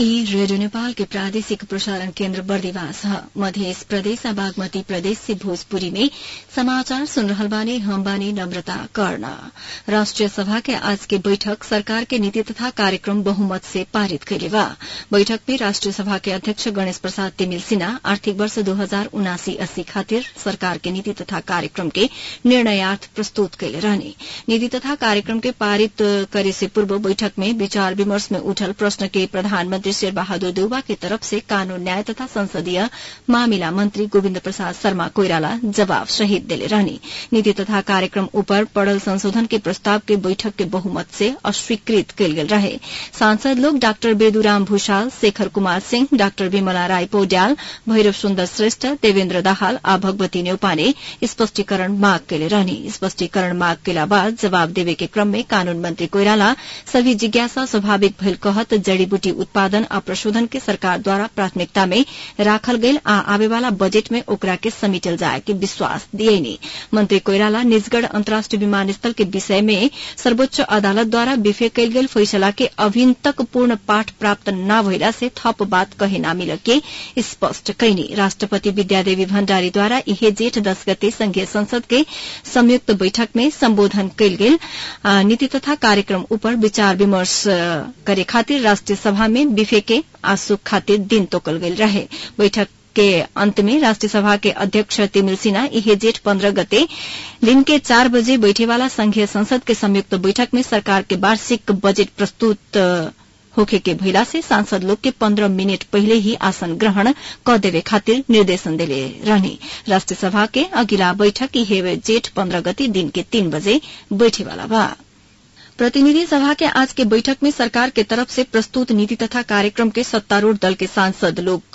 ई रेडियो नेपाल के प्रादेशिक प्रसारण केन्द्र बर्दिवास ह मध्य प्रदेश आ बागमती प्रदेश से भोजपुरी में समाचार सुन रहल बानी हम बानी नम्रता कर्ण राष्ट्रिय सभा के आज के बैठक सरकार के नीति तथा कार्यक्रम बहुमत से पारित कैले बा बैठक में राष्ट्रिय सभा के अध्यक्ष गणेश प्रसाद तिमिल सिन्हा आर्थिक वर्ष दो हजार उनासी अस्सी खातिर सरकार के नीति तथा कार्यक्रम के निर्णयार्थ प्रस्तुत कैले रहने नीति तथा कार्यक्रम के पारित करे से पूर्व बैठक में विचार विमर्श में उठल प्रश्न के प्रधानमंत्री शेर बहादुर देउबा के तरफ से कानून न्याय तथा संसदीय मामिला मंत्री गोविन्द प्रसाद शर्मा कोइराला जवाब सहित देले रहने नीति तथा कार्यक्रम ऊपर पड़ल संशोधन के प्रस्ताव के बैठक के बहुमत से अस्वीकृत कैल गेल रहे सांसद लोग डाक्टर बेदुराम भूषाल शेखर कुमार सिंह डाक्टर विमला राय पौड्याल भैरव सुन्दर श्रेष्ठ देवेन्द्र दाहाल आ भगवती नेउपा ने स्पष्टीकरण माग कैले रहने स्पष्टीकरण माग कैला बाद जवाब देवे के क्रम में कानून मंत्री कोइराला सभी जिज्ञासा स्वाभाविक भइल कहत जड़ीबूटी उत्पादन आ प्रशोधन के सरकार द्वारा प्राथमिकता में राखल गेल आ आवेवाला बजेट में ओकरा के समेटल जाए के विश्वास दिएनी मंत्री कोइराला निजगढ़ अन्तर्राष्ट्रिय विमानस्थल के विषय में सर्वोच्च अदालत द्वारा विफे कैल गेल फैसला के अभिन तक पूर्ण पाठ प्राप्त न भइला से थप बात कहे न मिल के स्पष्ट कैनी राष्ट्रपति विद्यादेवी भण्डारी द्वारा इहे जेठ दस गते संघीय संसद के संयुक्त बैठक में सम्बोधन कैल गेल नीति तथा कार्यक्रम ऊपर विचार विमर्श करे खातिर राष्ट्रिय सभा में विफे के आसुक खातिर दिन तोकल गेल रहे बैठक के अंत में राष्ट्रीय सभा के अध्यक्ष तिमिल सिन्हा इहे जेठ पन्द्रह गते दिन के चार बजे बैठेवाला संघीय संसद के संयुक्त बैठक में सरकार के वार्षिक बजेट प्रस्तुत होखे के भइला से सांसद लोग के पन्द्रह मिनट पहिले ही आसन ग्रहण क देवे खातिर निर्देशन देले रहने राष्ट्रीय सभा के अगिला बैठक इहे जेठ पन्द्रह गते दिन के तीन बजे बैठेवाला बा प्रतिनिधि सभा के आज के बैठक में सरकार के तरफ से प्रस्तुत नीति तथा कार्यक्रम के सत्तारूढ़ दल के सांसद लोग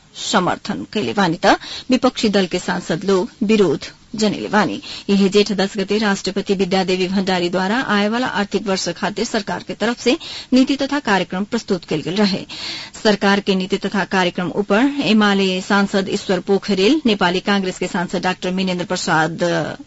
समर्थन कैले बानी त विपक्षी दल के सांसद लोग विरोध जनेले बानी यह जेठ दस गते राष्ट्रपति विद्यादेवी भण्डारी द्वारा आएवाला आर्थिक वर्ष खातिर सरकार के तरफ से नीति तथा कार्यक्रम प्रस्तुत कैल गेल रहे सरकार के नीति तथा कार्यक्रम ऊपर एमाले सांसद ईश्वर पोखरेल नेपाली कांग्रेस के सांसद डाक्टर मिनेन्द्र प्रसाद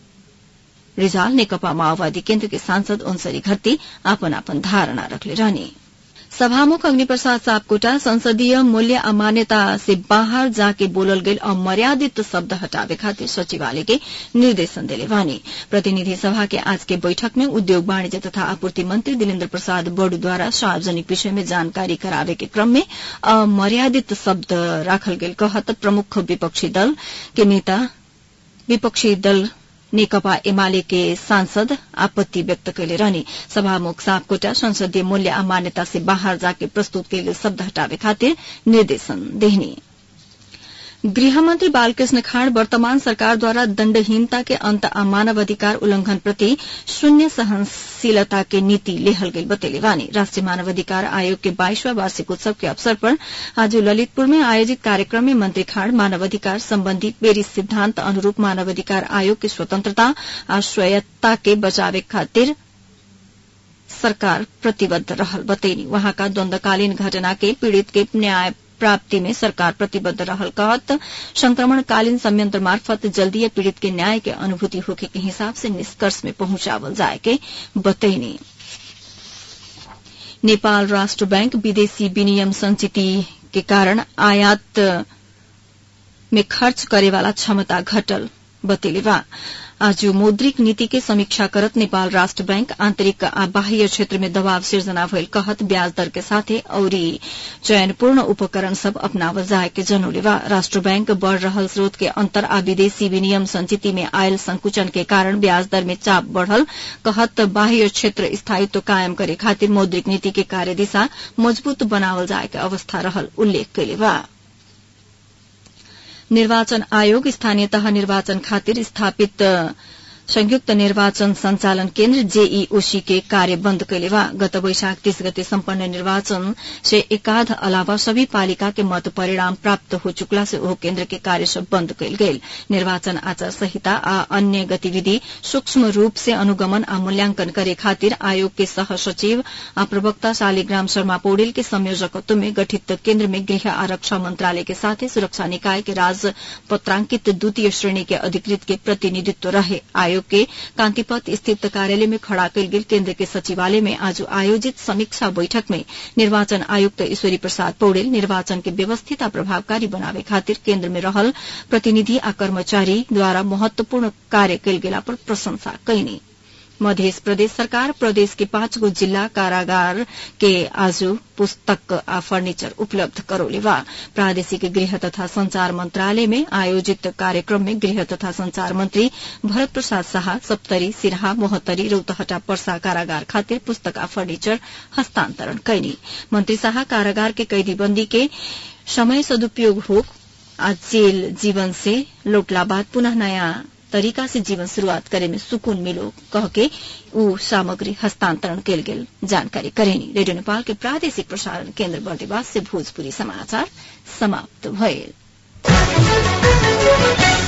रिजाल नेकपा माओवादी केन्द्र के सांसद ओन्सरी घट्टी आपन आपन धारणा रखले रहने सभामुख अग्निप्रसाद सापकोटा संसदीय मूल्य अमान्यता से बाहर जाके बोलल गेल अमर्यादित शब्द हटावे खातिर सचिवालय के निर्देशन देले वानी प्रतिनिधि सभा के आज के बैठक में उद्योग वाणिज्य तथा आपूर्ति मंत्री दिलेन्द्र प्रसाद बड़ू द्वारा सार्वजनिक विषय में जानकारी करावे के क्रम में अमर्यादित शब्द राखल गेल कहत प्रमुख विपक्षी दल के नेता विपक्षी दल नेकपा एमाले के सांसद आपत्ति व्यक्त कैले रहने सभामुख सापकोटा संसदीय मूल्य अमान्यता से बाहर जाके प्रस्तुत कैल शब्द हटावे खातिर निर्देशन देहनी गृहमन्त्री बालकृष्ण खाँड वर्तमान सरकार द्वारा दण्डहीनता के अन्त आ मानव अधिकार उल्लंघन प्रति शून्य सहनशीलता के नीति लेहल गई बतेले वानी राष्ट्रिय मानव अधिकार आयोग के बाईसवां वार्षिक उत्सव के अवसर पर आज ललितपुर में आयोजित कार्यक्रम में मंत्री खाँड मानव अधिकार सम्बन्धी पेरिस सिद्धान्त अनुरूप मानव अधिकार आयोग की स्वतंत्रता आ स्वायत्ता के बचावे खातिर सरकार प्रतिबद्ध रहल बतैनी वहाँका द्वन्द्वकालीन घटना के पीड़ित के न्याय प्राप्ति में सरकार प्रतिबद्ध रहल कहत संक्रमणकालीन संयंत्र मार्फत जल्दीय पीड़ित के न्याय के अनुभूति होके के हिसाब से निष्कर्ष में पहुंचावल जाए के बतैनी नेपाल राष्ट्र बैंक विदेशी विनियम संचिति के कारण आयात में खर्च करेवाला क्षमता घटल बतेले बा आज मौद्रिक नीति के समीक्षा करत नेपाल राष्ट्र बैंक आंतरिक आ बाह्य क्षेत्र में दबाव सिर्जना भइल कहत ब्याज दर के साथे औरी चयनपूर्ण उपकरण सब अपनावल जाए के जनौले बा राष्ट्र बैंक बढ़ रहल स्रोत के अंतर आ विदेशी विनियम संचिति में आयल संकुचन के कारण ब्याज दर में चाप बढ़ल कहत बाह्य क्षेत्र स्थायित्व कायम करे खातिर मौद्रिक नीति के कार्यदिशा मजबूत बनावल जाए के अवस्था रहल उल्लेख कैले बा निर्वाचन आयोग स्थानीय तह निर्वाचन खातिर स्थापित संयुक्त निर्वाचन संचालन केन्द्र जेईओसी के कार्य बंद कैले बा गत वैशाख तीस गते सम्पन्न निर्वाचन से एकाध अलावा सभी पालिका के मत परिणाम प्राप्त हो चुकला से ओह केन्द्र के कार्य सब बंद कैल गेल निर्वाचन आचार संहिता आ अन्य गतिविधि सूक्ष्म रूप से अनुगमन आ मूल्यांकन करे खातिर आयोग के सह सचिव आ प्रवक्ता शालिग्राम शर्मा पौडेल के संयोजकत्व में गठित केन्द्र में गृह आरक्षा मंत्रालय के साथ सुरक्षा निकाय के राजपत्रांकित द्वितीय श्रेणी के अधिकृत के प्रतिनिधित्व रहे आयोग आयोग के कांतिपथ स्थित कार्यालय में खड़ा कयल गेल केन्द्र के सचिवालय में आज आयोजित समीक्षा बैठक में निर्वाचन आयुक्त ईश्वरी प्रसाद पौडेल निर्वाचन के व्यवस्थित आ प्रभावकारी बनावे खातिर केन्द्र में रहल प्रतिनिधि आ कर्मचारी द्वारा महत्वपूर्ण कार्य कयल गेला पर प्रशंसा कयनी मध्य प्रदेश सरकार प्रदेश के पाँच गो जिल्ला कारागार के आज पुस्तक आ फर्निचर उपलब्ध करौले बा प्रादेशिक गृह तथा संचार मंत्रालय में आयोजित कार्यक्रम में गृह तथा संचार मंत्री भरत प्रसाद शाह सप्तरी सिरहा मोहत्तरी रौतहटा पर्सा कारागार खातिर पुस्तक आ फर्निचर हस्तांतरण कैनी मंत्री शाह कारागार के कैदीबंदी के समय सदुपयोग हो आ जेल जीवन से लौटला बाद पुनः नयाँ तरीका से जीवन शुरूआत करे में सुकून मिलो कह के ऊ सामग्री हस्तांतरण कयल गेल जानकारी करेनी रेडियो नेपाल के प्रादेशिक प्रसारण केन्द्र बर्दिवास से भोजपुरी समाचार समाप्त भयल